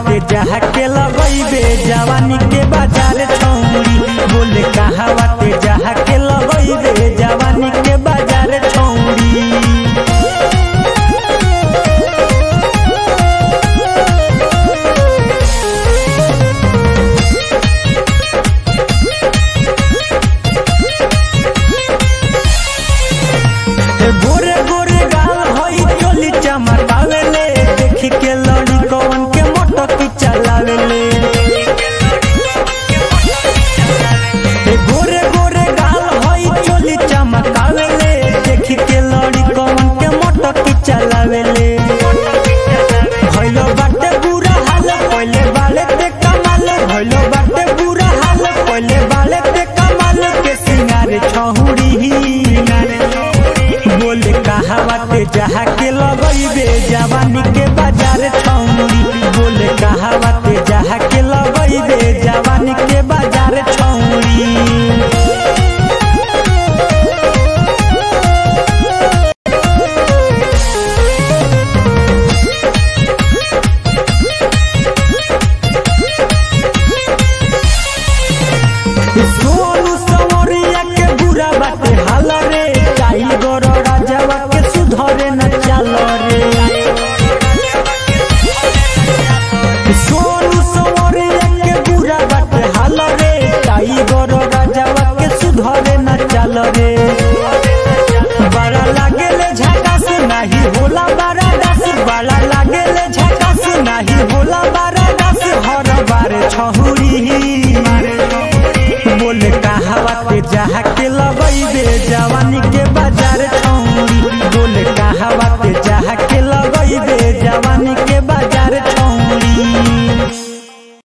पे जहा के लगैबे जवानी के बाजार छौरी बोले कहावा पे जहा के लगैबे जवानी के बाजार छौरी गोरे गोरे गाल हई चोली चमकावेले देखी के लड़ी कवन के मोटक चलावेले ए गोरे गोरे गाल हई चोली चमकावेले देखी के लड़ी कवन के मोटक चलावेले भइलो बाटे बुरा हाल पहिले बाले ते कमाल भइलो बाटे बुरा हाल पहिले बाले ते कमाल के सिंगारे छहुड़ी बोले कहावा पे जहा के लगैबे जवानी के बाजार छौरी बोले कहावा पे जहा के लगैबे जवानी के बाजार छौरी सोनू सवरिया के बुरा बाटे हाल रे काई गोर राजावा के सुधरे न चाल रे सोनू सवरिया के बुरा बाटे हाल रे काई गोर राजावा के सुधरे न चाल रे बड़ा लागेले झकास नाही होला बड़ा दास बड़ा लागेले झकास नाही होला बड़ा दास हर बार छहुरी बोले कहावा पे जहा के लगैबे जवानी के